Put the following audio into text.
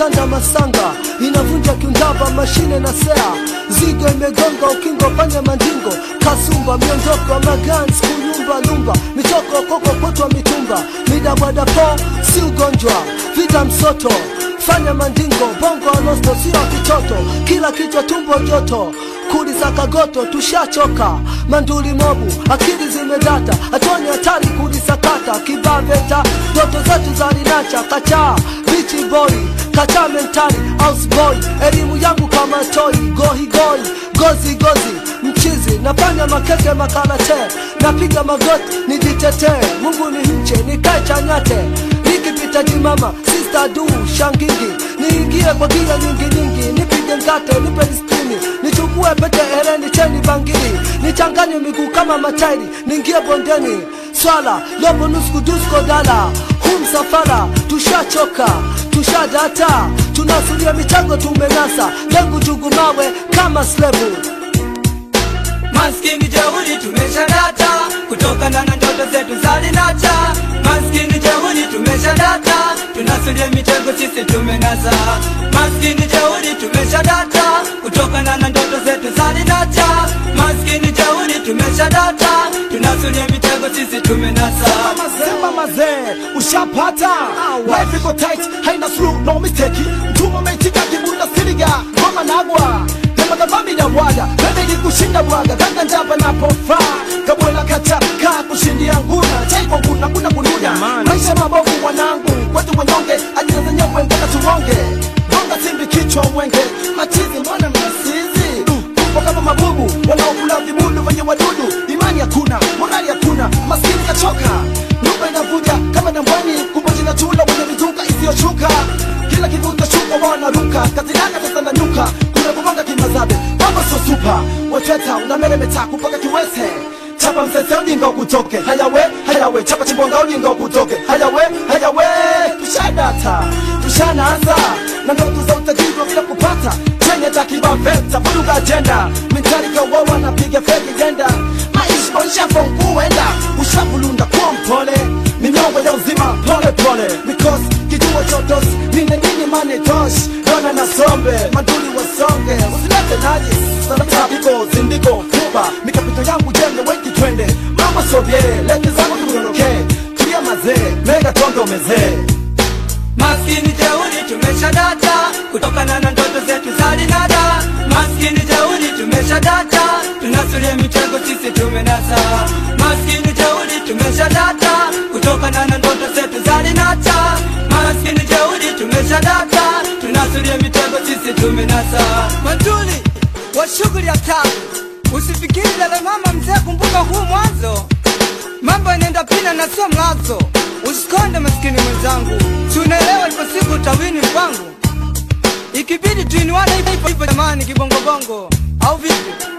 tanda masanga inavunja kiundava mashine na sea zigo imegonga ukingo panya mandingo kasumba miondoko magans kuyumba lumba mitoko koko kutwa mitumba midabwadapo si ugonjwa vita msoto fanya mandingo bongo alosto sio kitoto kila kichwa tumbo joto kuliza kagoto tushachoka manduli mobu akili zimedata hatoni hatari kulisakata kibaveta ndoto zetu za linacha kacha bichi boy kacha mentali house boy elimu yangu kama toi gohigoi gozi gozi mchizi nafanya makeke makarate napiga magoti nijitetee mungu ni mche nikae chanyate nikipita jimama sista du shangingi niingie kwa gia nyingi nyingi nipige mkate nipe listini nichukue pete hereni cheni bangili nichanganye miguu kama matairi niingie bondeni swala lobo nusku dusko dala hu msafara tushachoka tushadata tunasulia michango tumenasa lengu jugumawe kama slevu Maskini jeuri tumeshadata kutokana na ndoto zetu za linacha. Maskini jeuri tumeshadata tunasulia mitego sisi tumenasa. Maskini jeuri tumeshadata kutokana na ndoto zetu za linacha. Maskini jeuri tumeshadata tunasulia mitego sisi tumenasa. Sema mazee ushapata life iko tight haina slow no mistake mtuma umeitika kibunda siriga ngoma nagwa kama dhambi na bwaga bebe kushinda bwaga kanga njapa napofaa kabwela kachaka kushindia nguna chaiko kuna kuna kunuda maisha mabovu mwanangu kwetu wanyonge ajira zenyewe mpaka tuonge gonga simbi kichwa mwenge machizi mbona mnasizi Tupo kama mabubu wanaokula vibudu venye wadudu imani hakuna morali hakuna maskini kachoka nyumba inavuja kama dambwani kumboji na chula wenye mizuka isiyoshuka kila kivuta shuka wanaruka kazinaka sasa na nyuka kuna kugonga kimazabe baba so supa weteta unameremeta kupaka kiwese chapa msese ujinga ukutoke hayawe hayawe chapa chimbonga ujinga ukutoke hayawe hayawe tushadata tushanaanza na ndoto za utajiri wa bila kupata chenye takibaveta vuruga ajenda mentalika wawa napiga feki jenda maisha maisha fonkuenda ushavulunda kwa mpole minyongo ya uzima pole pole because kijua chotos nine nini mane tosh dona na sombe maduli wasonge usilete naji sanatapiko zindiko fuba mikapito yangu jenge wengi twende mama sobye lete zangu tuondoke tulia mazee mega tondo mezee Maskini jeuri tumeshadata kutokana na ndoto zetu za linada. Maskini jeuri tumeshadata tunasulia mitego sisi tumenasa. Maskini jeuri tumeshadata kutokana na ndoto zetu za linata. Maskini jeuri tumeshadata tunasulia mitego sisi tumenasa. Matuli wa shughuli ya tabu, usifikiri dada mama mzee, kumbuka huu mwanzo mambo yanaenda pina na sio mlazo. Usikonde maskini mwenzangu, si unaelewa ipo siku utawini kwangu, ikibidi tuinuane hivyo hivyo jamani, kibongobongo au vipi?